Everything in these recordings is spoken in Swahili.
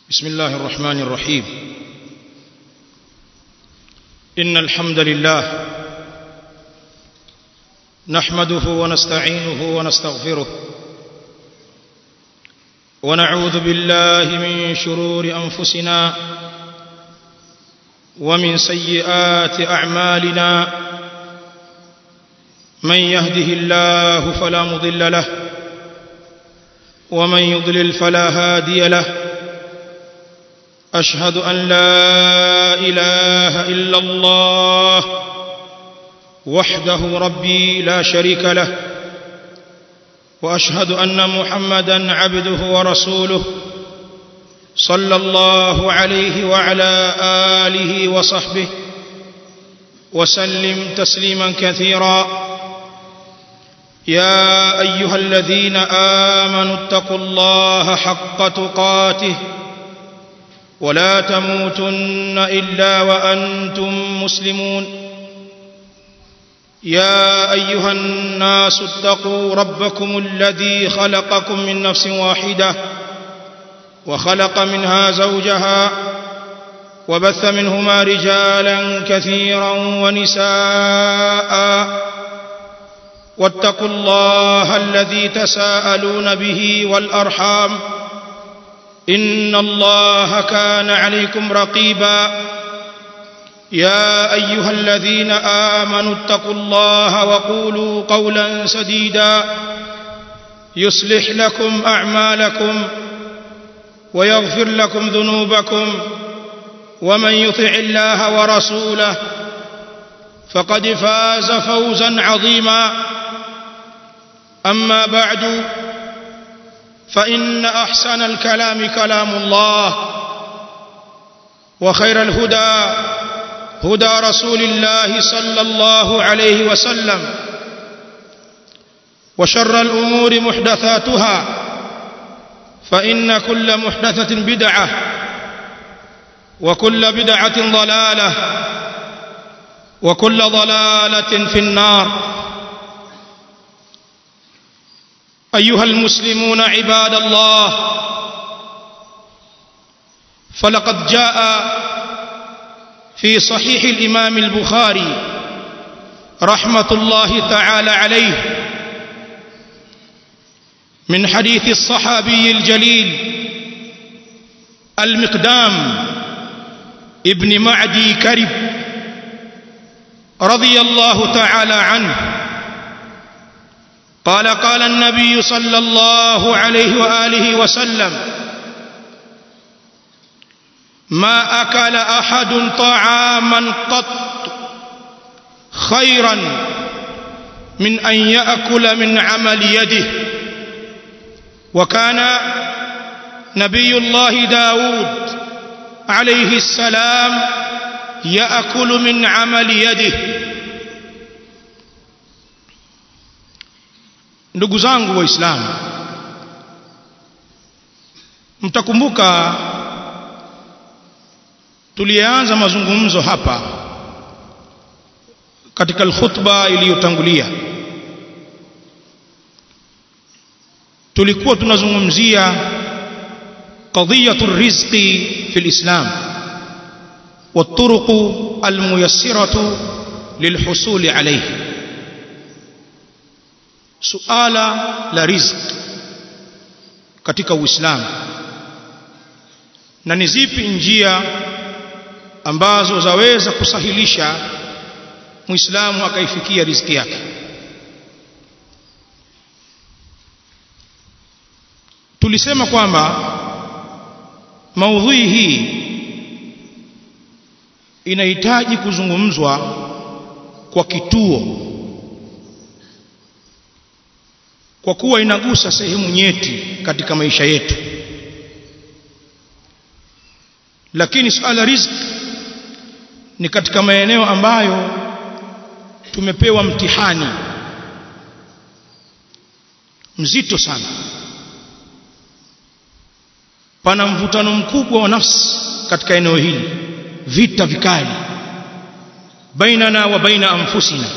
بسم الله الرحمن الرحيم إن الحمد لله نحمده ونستعينه ونستغفره ونعوذ بالله من شرور أنفسنا ومن سيئات أعمالنا من يهده الله فلا مضل له ومن يضلل فلا هادي له أشهد أن لا إله إلا الله وحده ربي لا شريك له وأشهد أن محمدا عبده ورسوله صلى الله عليه وعلى آله وصحبه وسلم تسليما كثيرا يا أيها الذين آمنوا اتقوا الله حق تقاته ولا تموتن إلا وأنتم مسلمون يا أيها الناس اتقوا ربكم الذي خلقكم من نفس واحدة وخلق منها زوجها وبث منهما رجالا كثيرا ونساء واتقوا الله الذي تساءلون به والأرحام إن الله كان عليكم رقيبا يا أيها الذين آمنوا اتقوا الله وقولوا قولا سديدا يصلح لكم أعمالكم ويغفر لكم ذنوبكم ومن يطع الله ورسوله فقد فاز فوزا عظيما أما بعد فإن أحسن الكلام كلام الله وخير الهدى هدى رسول الله صلى الله عليه وسلم وشر الأمور محدثاتها فإن كل محدثة بدعة وكل بدعة ضلالة وكل ضلالة في النار أيها المسلمون عباد الله فلقد جاء في صحيح الإمام البخاري رحمة الله تعالى عليه من حديث الصحابي الجليل المقدام ابن معدي كرب رضي الله تعالى عنه قال قال النبي صلى الله عليه وآله وسلم ما أكل أحد طعاما قط خيرا من أن يأكل من عمل يده وكان نبي الله داود عليه السلام يأكل من عمل يده ndugu zangu waislamu mtakumbuka tulianza mazungumzo hapa katika alkhutba iliyotangulia tulikuwa tunazungumzia qadiyatu rizqi fi alislam والطرق الميسرة للحصول عليه suala la rizq katika Uislamu na ni zipi njia ambazo zaweza kusahilisha Muislamu akaifikia riziki yake tulisema kwamba maudhui hii inahitaji kuzungumzwa kwa kituo kwa kuwa inagusa sehemu nyeti katika maisha yetu lakini suala riziki ni katika maeneo ambayo tumepewa mtihani mzito sana pana mvutano mkubwa wa nafsi katika eneo hili vita vikali bainana wa baina anfusina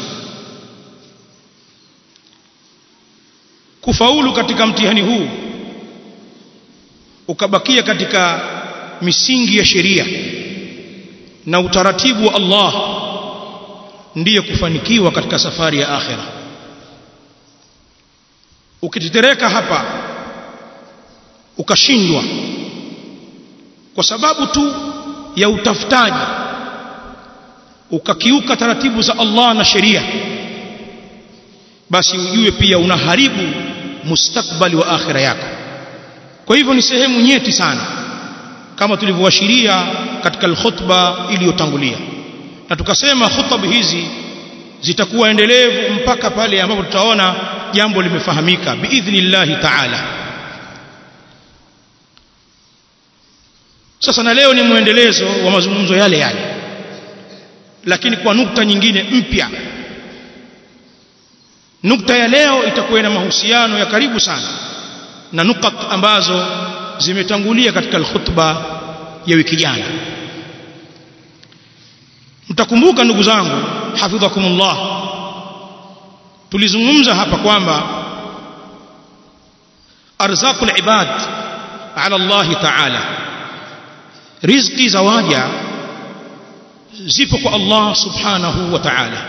kufaulu katika mtihani huu ukabakia katika misingi ya sheria na utaratibu wa Allah ndiyo kufanikiwa katika safari ya akhira ukitetereka hapa ukashindwa kwa sababu tu ya utafutaji ukakiuka taratibu za Allah na sheria basi ujue pia unaharibu mustakbali wa akhira yako kwa hivyo ni sehemu nyeti sana kama tulivyoashiria katika alkhutba iliyotangulia na tukasema khutba hizi zitakuwa endelevu mpaka pale ambapo tutaona jambo limefahamika biidhnillahi ta'ala sasa na leo ni muendelezo wa mazungumzo yale yale lakini kwa nukta nyingine mpya nukta ya leo itakuwa na mahusiano ya karibu sana na nukat ambazo zimetangulia katika alkhutba ya wiki jana mtakumbuka ndugu zangu hafidhakumullah tulizungumza hapa kwamba arzaqul ibad ala Allah ta'ala riziki za waja zipo kwa Allah subhanahu wa ta'ala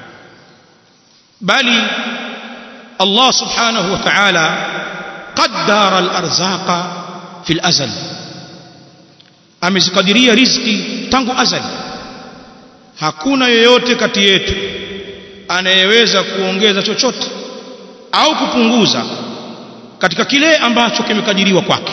bali Allah subhanahu wa ta'ala qaddara al-arzaqa fi al-azal amezikadiria riziki tangu azali hakuna yoyote kati yetu anayeweza kuongeza chochote au kupunguza katika kile ambacho kimekadiriwa kwake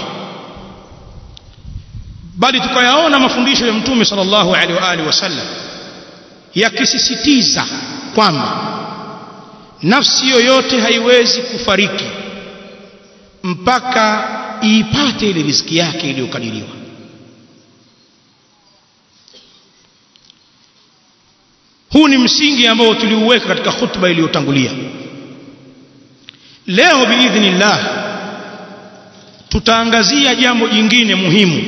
bali tukayaona mafundisho ya mtume sallallahu alaihi wa alihi wasallam yakisisitiza kwamba nafsi yoyote haiwezi kufariki mpaka iipate ile riziki yake iliyokadiriwa huu ni msingi ambao tuliuweka katika khutba iliyotangulia leo biidhnillah tutaangazia jambo jingine muhimu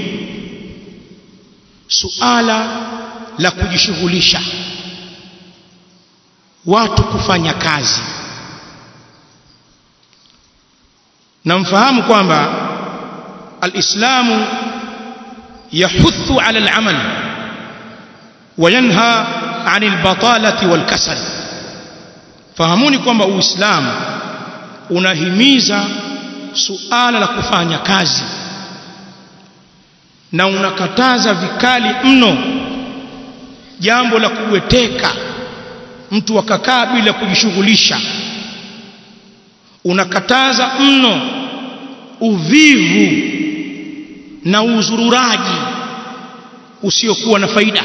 suala la kujishughulisha watu kufanya kazi na mfahamu kwamba alislamu yahuthu ala alamal وينهى عن البطالة والكسل fahamuni kwamba uislamu unahimiza suala la kufanya kazi na unakataza vikali mno jambo la kuweteka mtu akakaa bila kujishughulisha unakataza mno uvivu na uzururaji usiokuwa na faida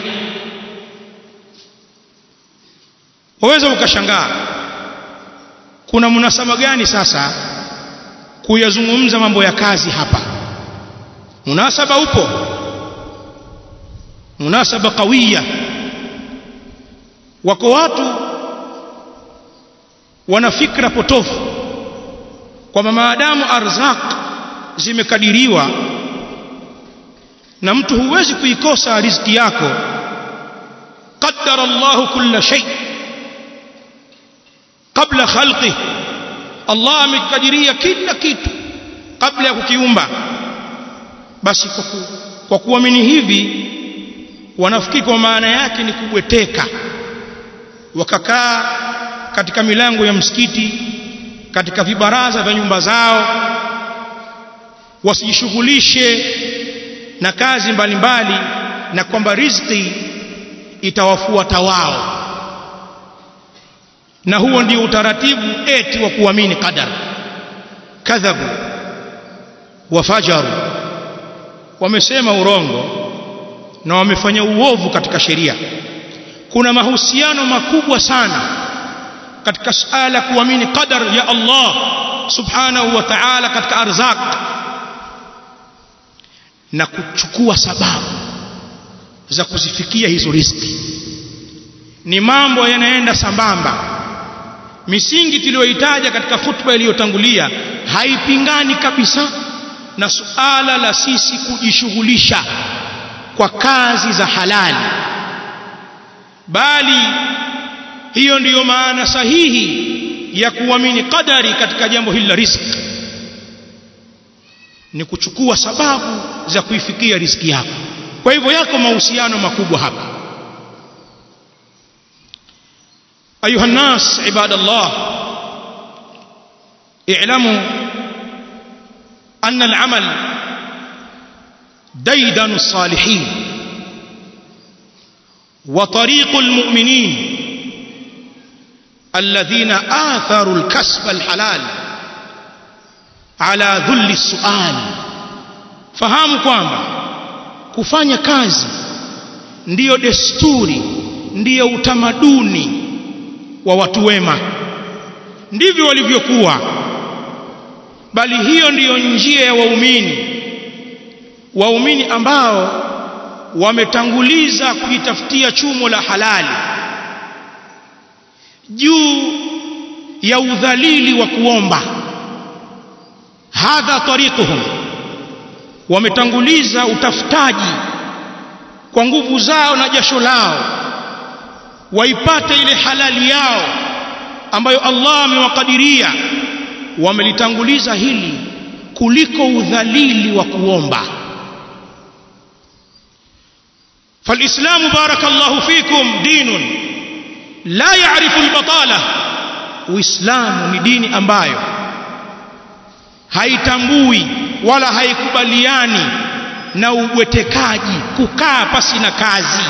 waweza ukashangaa kuna munasaba gani sasa kuyazungumza mambo ya kazi hapa munasaba upo munasaba kawiya wako watu wana fikra potofu kwamba maadamu arzaq zimekadiriwa na mtu huwezi kuikosa riziki yako qaddara Allahu kulla shay kabla khalqi Allah amekadiria kila kitu kabla ya kukiumba basi kwa, ku, kwa kuamini hivi wanafikiri kwa maana yake ni kubweteka wakakaa katika milango ya msikiti katika vibaraza vya nyumba zao wasijishughulishe na kazi mbalimbali mbali, na kwamba riziki itawafuata wao na huo ndio utaratibu eti wa kuamini qadar kadhabu wafajaru wamesema urongo na wamefanya uovu katika sheria kuna mahusiano makubwa sana katika suala kuamini qadar ya Allah subhanahu wa ta'ala katika arzak na kuchukua sababu za kuzifikia hizo riziki ni mambo yanaenda sambamba misingi tuliyoitaja katika khutba iliyotangulia haipingani kabisa na suala la sisi kujishughulisha kwa kazi za halali bali hiyo ndiyo maana sahihi ya kuamini qadari katika jambo hili la riziki ni kuchukua sababu za kuifikia riziki yako kwa hivyo yako mahusiano makubwa hapa ayuha nnas ibadallah i'lamu anna al-amal ديدن الصالحين وطريق المؤمنين الذين آثروا الكسب الحلال على ذل السؤال fahamu kwamba kufanya kazi ndiyo desturi ndiyo utamaduni wa watu wema ndivyo walivyokuwa bali hiyo ndiyo njia ya waumini waumini ambao wametanguliza kujitafutia chumo la halali juu ya udhalili wa kuomba hadha tariquhum wametanguliza utafutaji kwa nguvu zao na jasho lao waipate ile halali yao ambayo Allah amewakadiria wamelitanguliza hili kuliko udhalili wa kuomba فالإسلام بارك الله فيكم دين لا يعرف البطالة uislamu ni dini ambayo haitambui wala haikubaliani na ubwetekaji kukaa pasi na kazi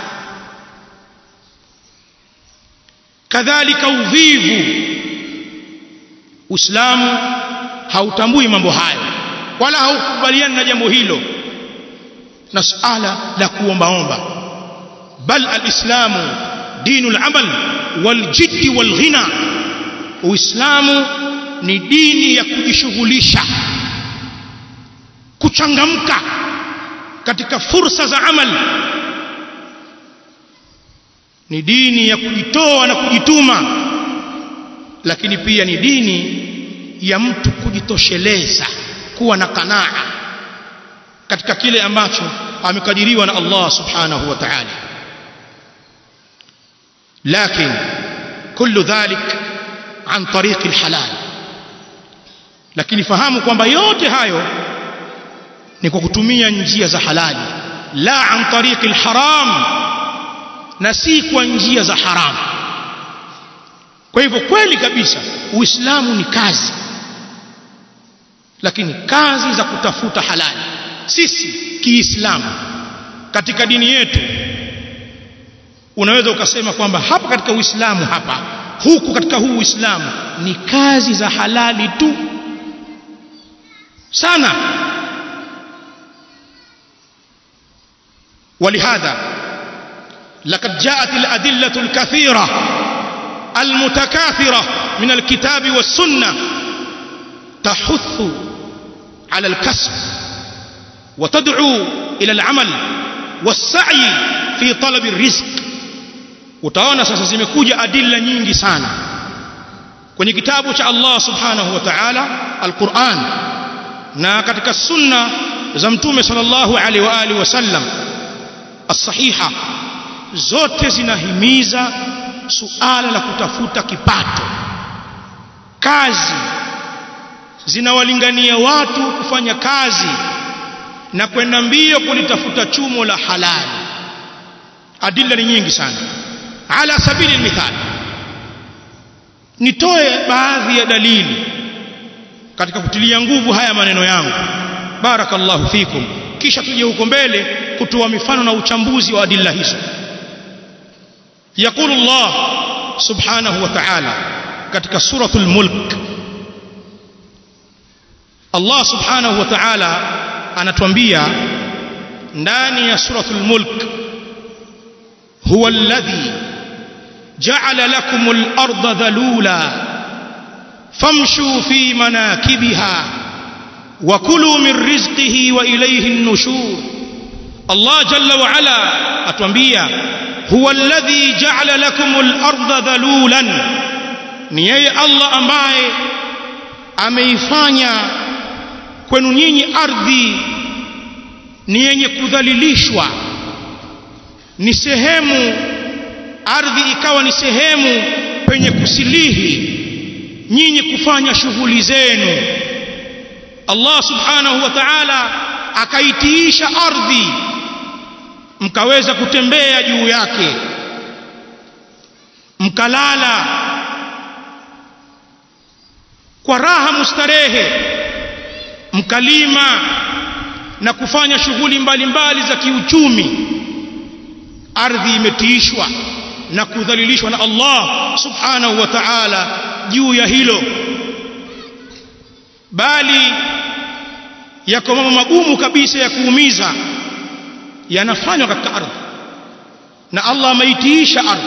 kadhalika uvivu uislamu hautambui mambo hayo wala haukubaliani na jambo hilo na suala la kuombaomba bal alislamu dinu al-amal waljiddi walghina uislamu ni dini ya kujishughulisha kuchangamka katika fursa za amal ni dini ya kujitoa na kujituma lakini pia ni dini ya mtu kujitosheleza kuwa na kanaa katika kile ambacho amekadiriwa na Allah subhanahu wa ta'ala لكن كل ذلك عن طريق الحلال lakini fahamu kwamba yote hayo ni kwa kutumia njia za halali la an tariqi alharam na si kwa njia za haramu kwa hivyo kweli kabisa uislamu ni kazi lakini kazi za kutafuta halali sisi kiislamu katika dini yetu unaweza ukasema kwamba hapa katika uislamu hapa huku katika huu uislamu ni kazi za halali tu sana ولهذا لقد جاءت الأدلة الكثيرة المتكاثرة من الكتاب والسنة تحث على الكسب وتدعو إلى العمل والسعي في طلب الرزق utaona sasa zimekuja adilla nyingi sana kwenye kitabu cha Allah subhanahu wa ta'ala al-Qur'an na katika sunna za mtume sallallahu alaihi wa alihi wasallam as-sahiha zote zinahimiza suala la kutafuta kipato kazi zinawalingania watu kufanya kazi na kwenda mbio kulitafuta chumo la halali adilla ni nyingi sana ala sabili mithali nitoe baadhi ya dalili katika kutilia nguvu haya maneno yangu barakallahu fikum kisha tuje huko mbele kutoa mifano na uchambuzi wa adilla hizo يقول الله سبحانه وتعالى katika suratul mulk Allah subhanahu wa ta'ala anatuambia ndani ya suratul mulk huwa alladhi ja'ala lakumul arda dhalula famshu fi manakibiha wa kulu min rizqihi wa ilayhi an-nushur Allah jalla wa ala atuambia huwa alladhi ja'ala lakumul arda dhalulan ni yeye Allah ambaye ameifanya kwenu nyinyi ardhi ni yenye kudhalilishwa ni sehemu ardhi ikawa ni sehemu penye kusilihi nyinyi kufanya shughuli zenu Allah subhanahu wa ta'ala akaitiisha ardhi mkaweza kutembea juu yake mkalala kwa raha mustarehe mkalima na kufanya shughuli mbalimbali za kiuchumi ardhi imetiishwa na kudhalilishwa na Allah subhanahu wa ta'ala juu ya hilo bali yako mambo magumu kabisa ya kuumiza yanafanywa katika ardhi na Allah ameitiisha ardhi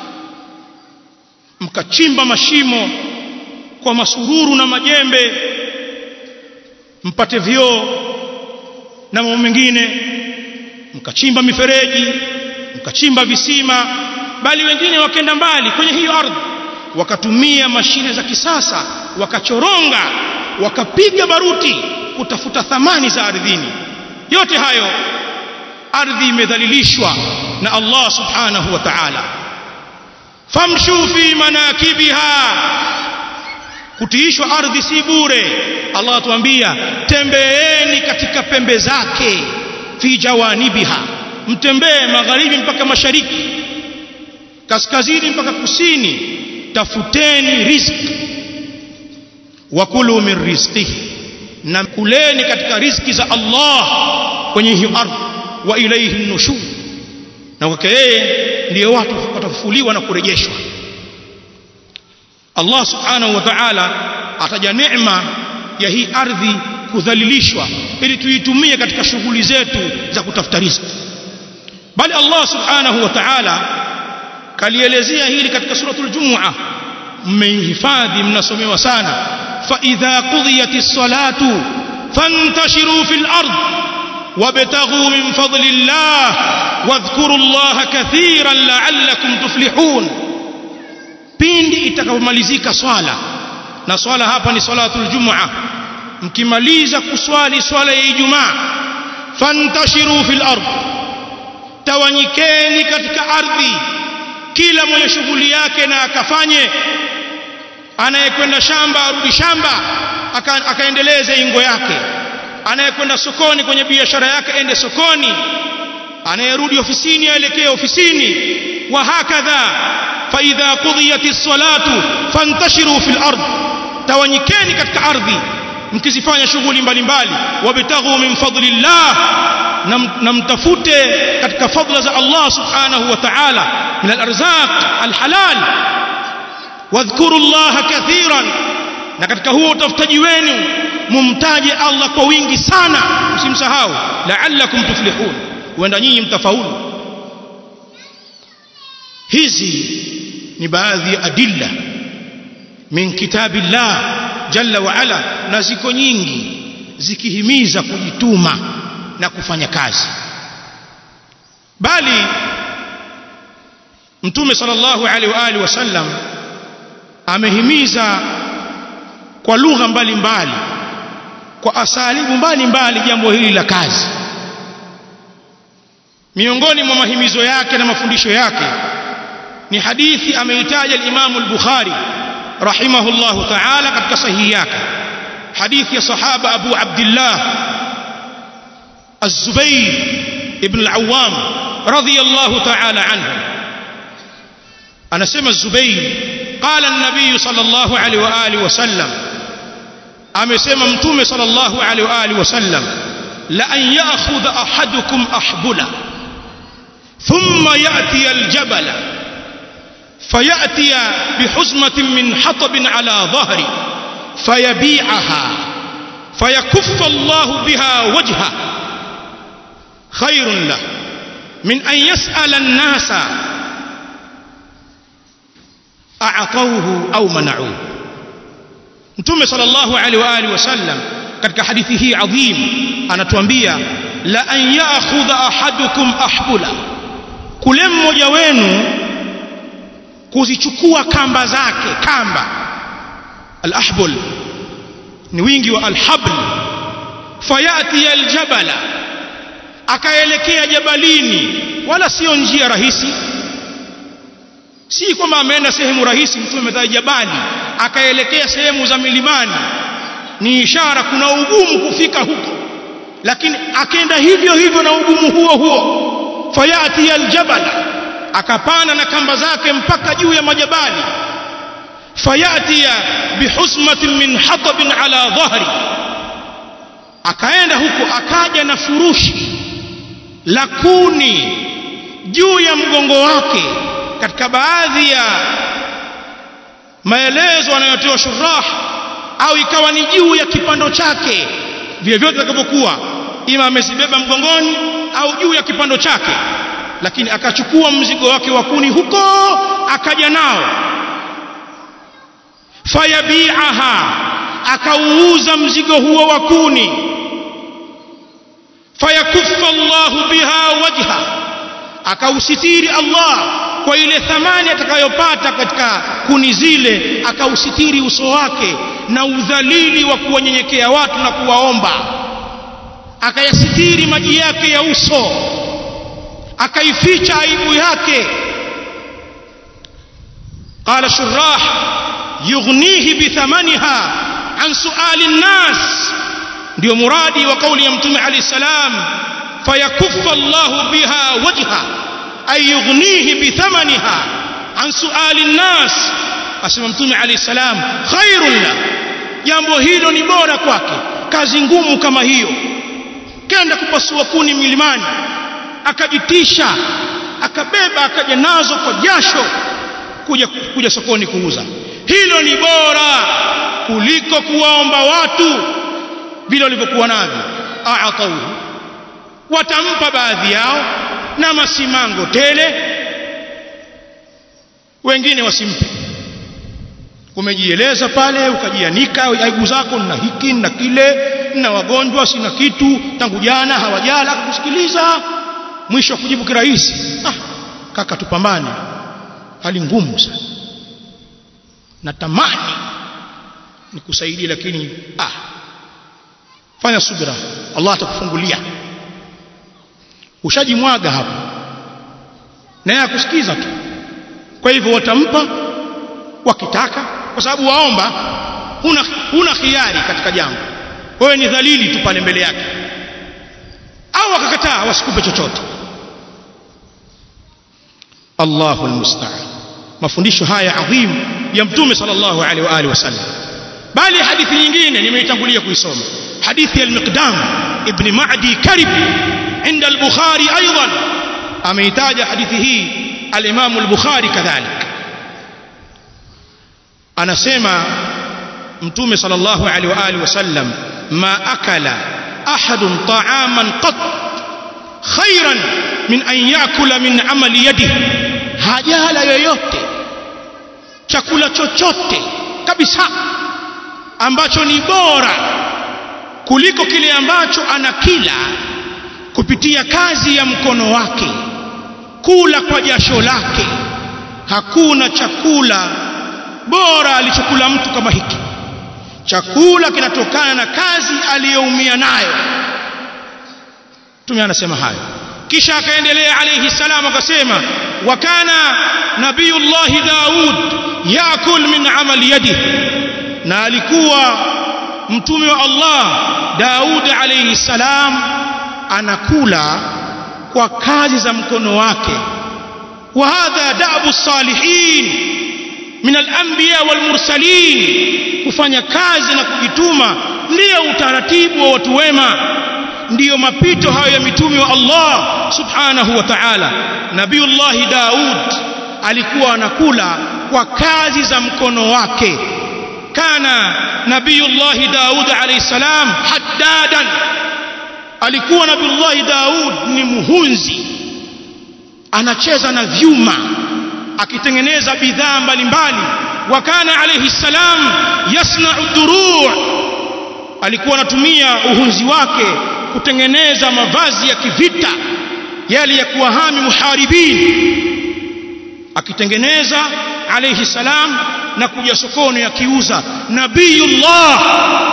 mkachimba mashimo kwa masururu na majembe mpate vyoo na mambo mengine mkachimba mifereji mkachimba visima bali wengine wakenda mbali kwenye hiyo ardhi wakatumia mashine za kisasa wakachoronga wakapiga baruti kutafuta thamani za ardhini yote hayo ardhi imedhalilishwa na Allah subhanahu wa ta'ala famshu fi manakibiha kutiishwa ardhi si bure Allah atuambia tembeeni katika pembe zake fi jawanibiha mtembee magharibi mpaka mashariki kaskazini mpaka kusini tafuteni riziki wakulu min rizqihi na kuleni katika riziki za Allah kwenye hiyo ardhi wa ilayhi nushur na kwake yeye ndiyo watu watafufuliwa na kurejeshwa Allah subhanahu wa ta'ala ataja neema ya hii ardhi kudhalilishwa ili tuitumie katika shughuli zetu za kutafuta riziki bali Allah subhanahu wa ta'ala kalielezea hili katika suratul jumu'a mmeihifadhi mnasomewa sana fa idha qudiyatis salatu fantashiru fil ard wabtaghu min fadlillah wadhkuru Allah kathiran la'allakum tuflihun pindi itakapomalizika swala na swala hapa ni salatul jumu'a mkimaliza kuswali swala ya ijumaa fantashiru fil ard tawanyikeni katika ardhi kila mwenye shughuli yake na akafanye anayekwenda shamba arudi shamba aka, akaendeleze ingo yake anayekwenda sokoni kwenye biashara yake ende sokoni anayerudi ofisini aelekee ofisini wa hakadha fa idha qudiyatis salatu fantashiru fil ard tawanyikeni katika ardhi mkizifanya shughuli mbalimbali wabtaghu min fadlillah na mtafute katika fadla za Allah subhanahu wa ta'ala min al-arzaq al-halal wadhkuru Allah kathiran na katika huo utafutaji wenu mumtaje Allah kwa wingi sana msimsahau la'allakum tuflihun huenda nyinyi mtafaulu hizi ni baadhi ya adilla min kitabillah jalla wa ala na ziko nyingi zikihimiza kujituma na kufanya kazi bali mtume sallallahu alaihi wa alihi wasallam amehimiza kwa lugha mbalimbali kwa asalibu mbalimbali jambo hili la kazi miongoni mwa mahimizo yake na mafundisho yake ni hadithi ameitaja al-Imam al-Bukhari rahimahullahu ta'ala katika sahihi yake hadithi ya sahaba Abu Abdullah الزبير ابن العوام رضي الله تعالى عنه أنا سمى الزبير قال النبي صلى الله عليه وآله وسلم أما سمى متوم صلى الله عليه وآله وسلم لأن يأخذ أحدكم أحبلا ثم يأتي الجبل فيأتي بحزمة من حطب على ظهري فيبيعها فيكف الله بها وجهه خير له من أن يسأل الناس أعطوه أو منعوه Mtume sallallahu alaihi wa alihi wasallam katika hadithi hii adhim anatuambia la an ya'khudha ahadukum ahbula kule mmoja wenu kuzichukua kamba zake kamba al-ahbul ni wingi wa al-habl fayati al-jabala akaelekea jabalini wala sio njia rahisi si kwamba ameenda sehemu rahisi mtume ametaja jabali akaelekea sehemu za milimani ni ishara kuna ugumu kufika huko lakini akaenda hivyo hivyo na ugumu huo huo fayati aljabal akapanda na kamba zake mpaka juu ya majabali fayati bihusmatin min hatabin ala dhahri akaenda huko akaja na furushi la kuni juu ya mgongo wake katika baadhi ya maelezo anayotoa shurah au ikawa ni juu ya kipando chake vile vyote vitakavyokuwa ima amezibeba mgongoni au juu ya kipando chake lakini akachukua mzigo wake wa kuni huko akaja nao fayabiaha akauuza mzigo huo wa kuni fayakuffa Allahu biha wajha akausitiri Allah kwa ile thamani atakayopata katika kuni zile akausitiri uso wake na udhalili wa kuwanyenyekea watu na kuwaomba akayasitiri maji yake ya uso akaificha aibu yake qala shurah yughnihi bithamaniha an suali nnas ndio muradi wa kauli ya mtume alayhi salam fayakuffa Allahu biha wajha ay yughnihi bithamaniha an suali nnas asema mtume alayhi salam khairun la jambo hilo ni bora kwake kazi ngumu kama hiyo kenda kupasua kuni milimani akajitisha akabeba akaja nazo kwa jasho kuja kuja sokoni kuuza hilo ni bora kuliko kuwaomba watu vile walivyokuwa navyo aatauhu watampa baadhi yao na masimango tele wengine wasimpe umejieleza pale ukajianika aibu zako na hiki na kile na wagonjwa sina kitu tangu jana hawajala kusikiliza mwisho kujibu kirahisi ah kaka tupambane hali ngumu sana natamani nikusaidie lakini ah fanya subira Allah atakufungulia ushajimwaga hapo naye akusikiza tu kwa hivyo watampa wakitaka kwa sababu waomba huna huna khiari katika jambo wewe ni dhalili tu pale mbele yake au akakataa wasikupe chochote Allahu almusta'an mafundisho haya adhim ya mtume sallallahu alaihi wa alihi wasallam bali hadithi nyingine nimeitangulia kuisoma hadithi al-Miqdam ibn Ma'di Karib عند البخاري ايضا ameitaja hadithi hii al-Imam al-Bukhari kadhalik anasema mtume sallallahu alaihi wa alihi wasallam ma akala ahadun ta'aman qat khairan min an yakula min amali yadihi hajala yoyote chakula chochote kabisa ambacho ni bora kuliko kile ambacho anakila kupitia kazi ya mkono wake kula kwa jasho lake hakuna chakula bora alichokula mtu kama hiki chakula kinatokana na kazi aliyoumia nayo Mtume anasema hayo kisha akaendelea alayhi salam akasema wa kana nabiyullahi Daud yakul min amali yadihi na alikuwa mtume wa Allah Daud alayhi salam anakula kwa kazi za mkono wake wa hadha da'bu salihin min al-anbiya wal mursalin kufanya kazi na kujituma ndio utaratibu wa watu wema ndiyo mapito hayo ya mitume wa Allah subhanahu wa ta'ala nabiullah Daud alikuwa anakula kwa kazi za mkono wake kana nabiullah Daud alayhi salam haddadan alikuwa nabiullah Daud ni muhunzi anacheza na vyuma akitengeneza bidhaa mbalimbali wa kana alayhi salam yasna'u duru' alikuwa anatumia uhunzi wake kutengeneza mavazi ya kivita yale ya kuwahami muharibin akitengeneza alayhi salam na kuja sokoni akiuza nabiyullah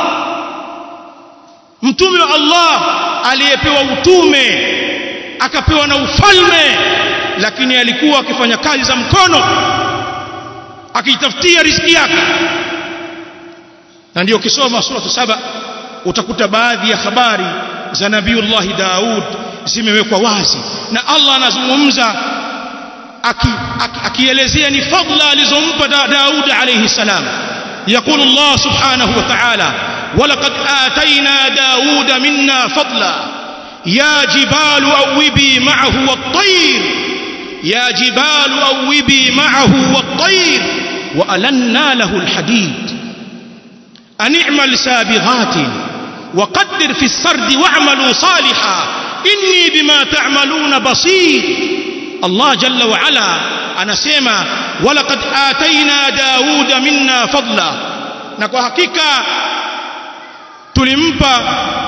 mtume wa Allah aliyepewa utume akapewa na ufalme lakini alikuwa akifanya kazi za mkono akitafutia riziki yake na ndio ukisoma sura saba utakuta baadhi ya habari za nabiiullah Daud zimewekwa wazi na Allah anazungumza akielezea aki, aki ni fadla alizompa da, Daud alayhi salam يقول الله سبحانه وتعالى ولقد آتينا داود منا فضلا يا جبال أوبي معه والطير يا جبال أوبي معه والطير وألنا له الحديد أن اعمل سابغات وقدر في السرد واعملوا صالحا إني بما تعملون بصير الله جل وعلا anasema walaqad ataina dauda minna fadla na kwa hakika tulimpa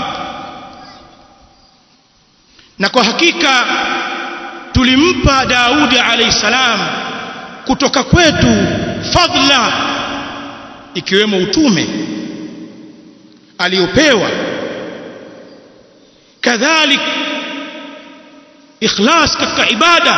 na kwa hakika tulimpa Daudi alayhi salam kutoka kwetu fadla ikiwemo utume aliopewa kadhalik ikhlas katika ibada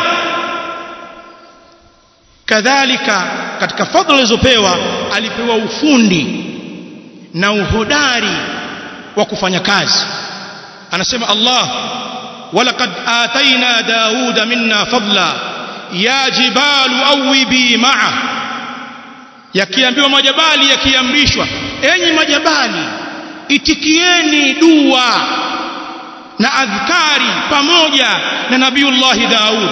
kadhalika katika fadhila alizopewa alipewa ufundi na uhodari wa kufanya kazi anasema Allah walaqad ataina dauda minna fadla ya jibalu awibi ma'a yakiambiwa majabali yakiamrishwa enyi majabali itikieni dua na adhkari pamoja na nabiullahi Daud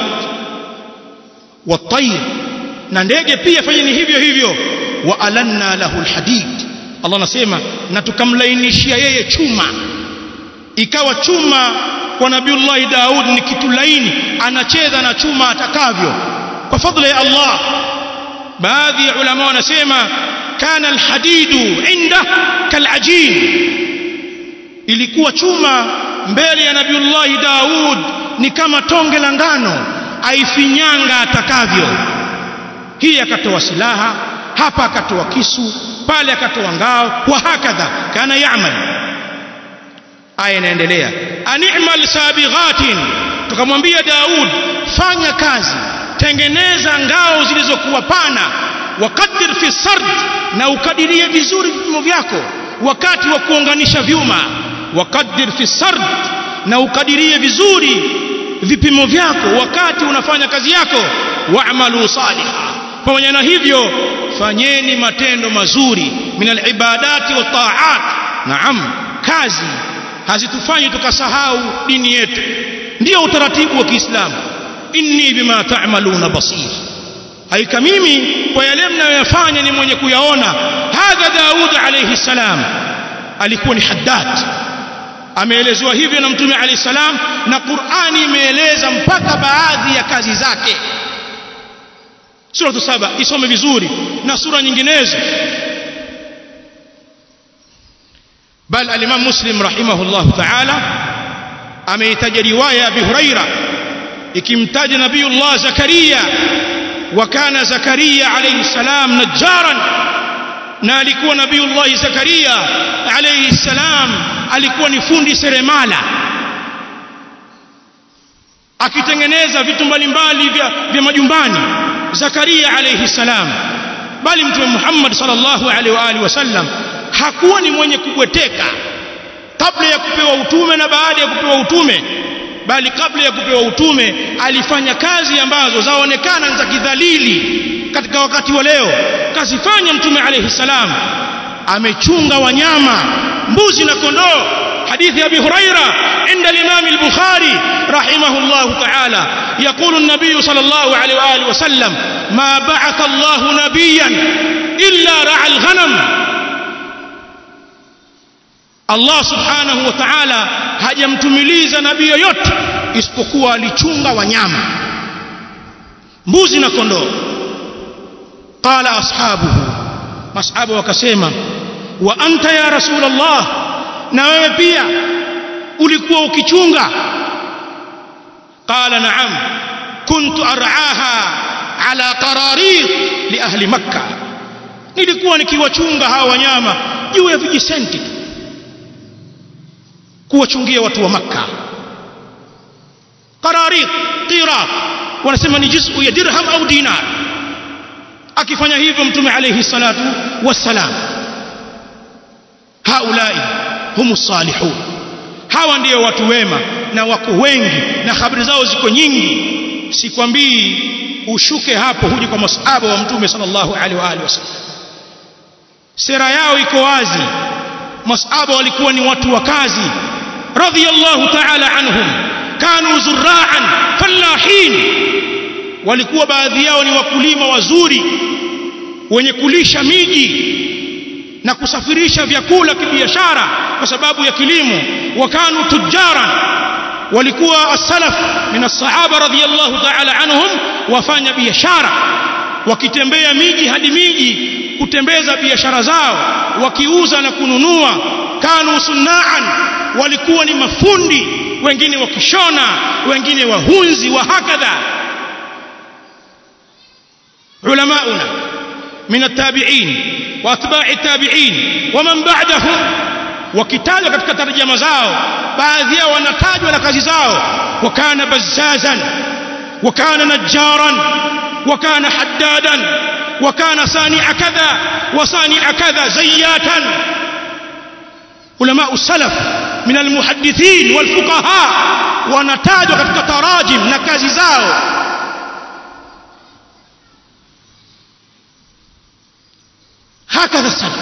watayr na ndege pia fanyeni hivyo hivyo wa alanna lahu alhadid Allah anasema na tukamlainishia yeye chuma ikawa chuma kwa nabiullahi Daud ni kitu laini anacheza na chuma atakavyo kwa fadhila ya Allah baadhi ya ulama wanasema kana alhadidu inda kalajin ilikuwa chuma mbele ya nabiullahi Daud ni kama tonge la ngano aifinyanga atakavyo hii akatoa silaha hapa akatoa kisu pale akatoa ngao wa hakadha kana ya'mal aya inaendelea animal sabighatin tukamwambia Daud fanya kazi tengeneza ngao zilizokuwa pana wakadir fi sard na ukadirie vizuri vipimo vyako wakati wa kuunganisha vyuma wakadir fi sard na ukadirie vizuri vipimo vyako wakati unafanya kazi yako wa'malu salihah pamoja na hivyo fanyeni matendo mazuri minal ibadati wa ta'at naam kazi hazitufanyi tukasahau dini yetu ndio utaratibu wa Kiislamu inni bima ta'maluna basir haika mimi kwa yale mnayoyafanya ni mwenye kuyaona hadha Daud alayhi salam alikuwa ni haddad ameelezewa hivyo na mtume alayhi salam na Qur'ani imeeleza mpaka baadhi ya kazi zake sura saba isome vizuri na sura nyinginezo bal al-Imam Muslim rahimahullah ta'ala ameitaja riwaya ya Abi Huraira ikimtaja Nabiullah Zakaria wa kana Zakaria alayhi salam najjaran na alikuwa Nabiullah Zakaria alayhi salam alikuwa ni fundi seremala akitengeneza vitu mbalimbali vya, vya majumbani Zakaria alayhi salam bali mtume Muhammad sallallahu alaihi wa alihi wasallam hakuwa ni mwenye kubweteka kabla ya kupewa utume na baada ya kupewa utume bali kabla ya kupewa utume alifanya kazi ambazo zaonekana za kidhalili katika wakati wa leo kazifanya mtume alayhi salam amechunga wanyama mbuzi na kondoo حديث أبي هريرة عند الإمام البخاري رحمه الله تعالى يقول النبي صلى الله عليه وآله وسلم ما بعث الله نبيا إلا رعى الغنم Allah subhanahu wa ta'ala hajamtumiliza nabii yoyote isipokuwa alichunga wanyama mbuzi na kondoo qala ashabuhu mashabu wakasema wa anta ya rasulullah na wewe pia ulikuwa ukichunga qala na'am kuntu ar'aha ala qararir li ahli makkah nilikuwa nikiwachunga hawa wanyama juu ya vijisenti tu kuwachungia watu wa makka qararit qirat wanasema ni juz'u ya dirham au dinar akifanya hivyo mtume alayhi salatu wassalam haulai humu salihun hawa ndio watu wema na wako wengi na habari zao ziko nyingi sikwambii ushuke hapo huji kwa masahaba wa mtume sallallahu alaihi wa alihi wasallam sera yao iko wazi masahaba walikuwa ni watu wa kazi radhiyallahu ta'ala anhum kanu zurra'an fallahin walikuwa baadhi yao ni wakulima wazuri wenye kulisha miji na kusafirisha vyakula kibiashara kwa sababu ya kilimo wakanu tujara walikuwa as-salaf min as-sahaba radhiyallahu ta'ala anhum wafanya biashara wakitembea miji hadi miji kutembeza biashara zao wakiuza na kununua kanu sunnaan walikuwa ni mafundi wengine wakishona wengine wahunzi wa hakadha ulamauna min at-tabi'in wa atba'i at-tabi'in wa man ba'dahum wakitajwa katika tarjama zao baadhi yao wanatajwa na kazi zao wakana bazzazan wakana najjaran wakana haddadan wakana sani'a kadha wa sani'a kadha zayyatan ulama salaf min almuhaddithin walfuqaha wanatajwa katika tarajim na kazi zao hakadha salaf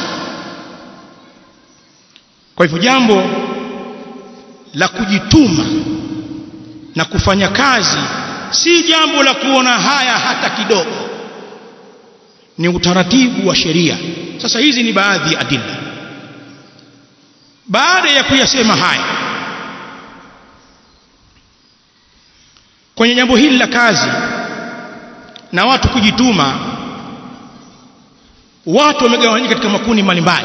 kwa hivyo jambo la kujituma na kufanya kazi si jambo la kuona haya hata kidogo ni utaratibu wa sheria sasa hizi ni baadhi ya adilla baada ya kuyasema haya kwenye jambo hili la kazi na watu kujituma watu wamegawanyika katika makundi mbalimbali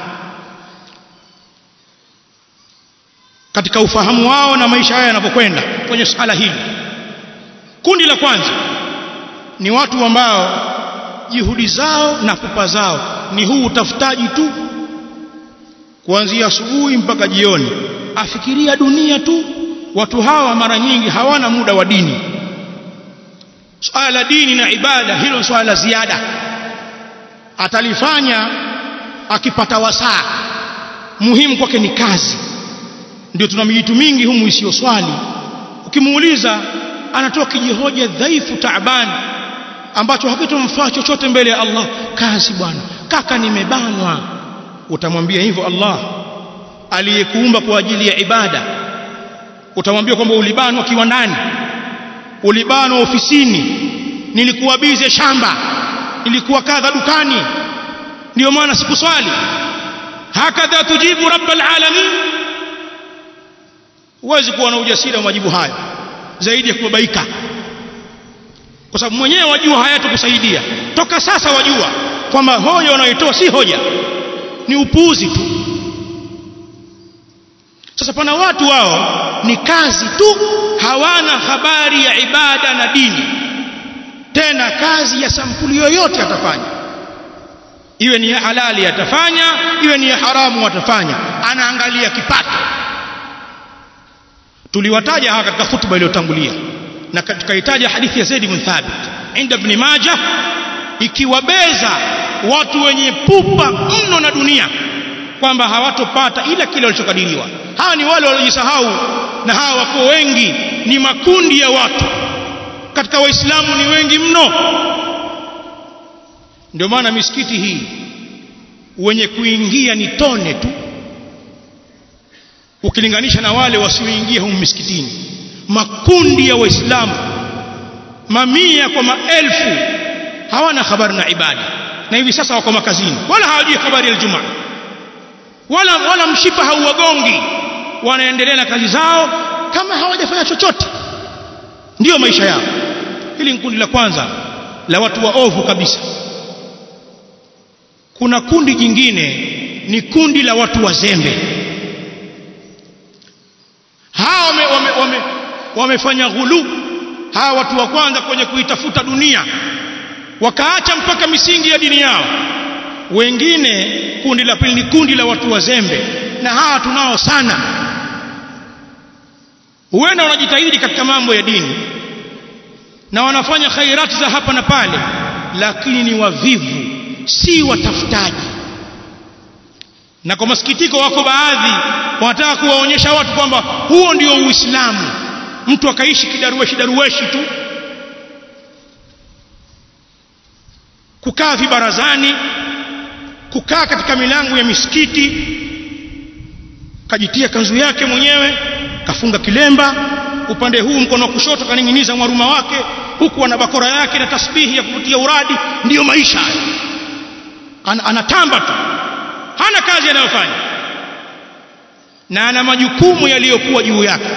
katika ufahamu wao na maisha haya yanapokwenda kwenye sala hili kundi la kwanza ni watu ambao juhudi zao na pupa zao ni huu utafutaji tu kuanzia asubuhi mpaka jioni afikiria dunia tu watu hawa mara nyingi hawana muda wa dini swala la dini na ibada hilo ni swala la ziada atalifanya akipata wasaa muhimu kwake ni kazi ndio tuna mijitu mingi humu isiyo swali ukimuuliza anatoa kijihoja dhaifu taabani ambacho hakitomfaa chochote mbele ya Allah kazi bwana kaka nimebanwa utamwambia hivyo Allah aliyekuumba kwa ajili ya ibada utamwambia kwamba ulibanwa kiwandani ulibanwa ofisini nilikuwa bize shamba nilikuwa kadha dukani ndio maana sikuswali hakadha tujibu rabbal alamin huwezi kuwa na ujasiri wa majibu hayo zaidi ya kubabaika kwa sababu mwenyewe wajua hayatakusaidia toka sasa wajua kwamba hoja unayoitoa si hoja ni upuuzi tu sasa pana watu wao ni kazi tu hawana habari ya ibada na dini tena kazi ya sampuli yoyote atafanya iwe ni ya halali atafanya iwe ni ya haramu atafanya anaangalia kipato tuliwataja hapa katika hutuba iliyotangulia na tukahitaja hadithi ya Zaid bin Thabit inda ibn Majah ikiwabeza watu wenye pupa mno na dunia kwamba hawatopata ila kile walichokadiriwa hawa ni wale waliojisahau na hawa wako wengi ni makundi ya watu katika waislamu ni wengi mno ndio maana misikiti hii wenye kuingia ni tone tu ukilinganisha na wale wasioingia humu misikitini makundi ya waislamu mamia kwa maelfu hawana habari na ibada na hivi sasa wako makazini wala hawajui habari ya Ijumaa wala wala mshipa hauwagongi wanaendelea na kazi zao kama hawajafanya chochote ndiyo maisha yao hili ni kundi la kwanza la watu waovu kabisa kuna kundi jingine ni kundi la watu wazembe hawa wame, wame, wame, wamefanya ghulu hawa watu wa kwanza kwenye kuitafuta dunia wakaacha mpaka misingi ya dini yao wengine kundi la pili ni kundi la watu wazembe na hawa tunao sana huenda wanajitahidi katika mambo ya dini na wanafanya khairati za hapa na pale lakini ni wavivu si watafutaji na kwa masikitiko wako baadhi wanataka kuwaonyesha watu kwamba huo ndio uislamu mtu akaishi kidarueshi darueshi tu kukaa vibarazani kukaa katika milango ya misikiti kajitia kanzu yake mwenyewe kafunga kilemba upande huu mkono wa kushoto kaning'iniza mwaruma wake huku ana bakora yake na tasbihi ya kuvutia uradi ndiyo maisha An, anatamba tu hana kazi anayofanya na ana majukumu yaliyokuwa juu yake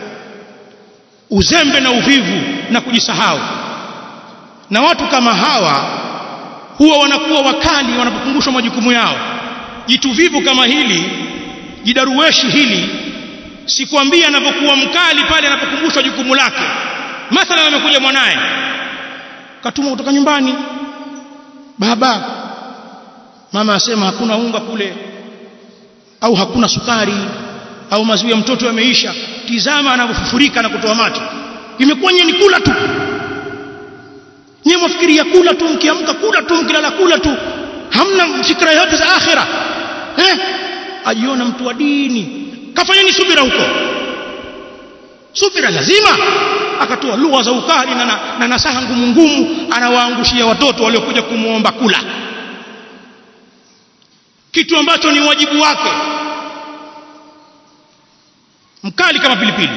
uzembe na uvivu na kujisahau na watu kama hawa huwa wanakuwa wakali wanapokumbushwa majukumu yao jitu vivu kama hili jidaruweshi hili sikwambia anapokuwa mkali pale anapokumbushwa jukumu lake mathalan amekuja mwanaye katuma kutoka nyumbani baba mama asema hakuna unga kule au hakuna sukari au maziwa ya mtoto yameisha tizama anavyofufurika na kutoa macho imekuwa nyinyi kula tu nyinyi mwafikiria kula tu mkiamka kula tu mkilala kula tu hamna fikra yote za akhira eh ajiona mtu wa dini kafanyeni subira huko subira lazima akatoa lugha za ukali na, na, na nasaha ngumu ngumu anawaangushia watoto waliokuja kumuomba kula kitu ambacho ni wajibu wake mkali kama pilipili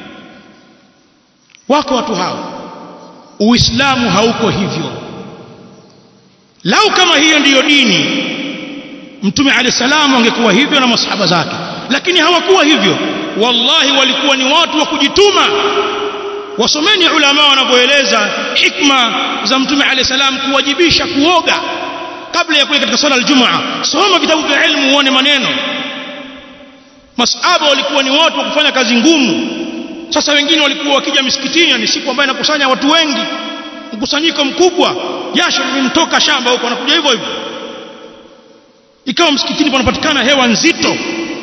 wako watu hao uislamu hauko hivyo lau kama hiyo ndiyo dini mtume alayhi salamu angekuwa hivyo na masahaba zake lakini hawakuwa hivyo wallahi walikuwa ni watu wa kujituma wasomeni ulama wanavyoeleza hikma za mtume alayhi salam kuwajibisha kuoga kabla ya kuja katika swala aljumaa soma vitabu vya ilmu uone maneno masahaba walikuwa ni watu wa kufanya kazi ngumu sasa wengine walikuwa wakija misikitini ni siku ambayo inakusanya watu wengi mkusanyiko mkubwa jasho limemtoka shamba huko wanakuja hivyo hivyo ikawa msikitini panapatikana hewa nzito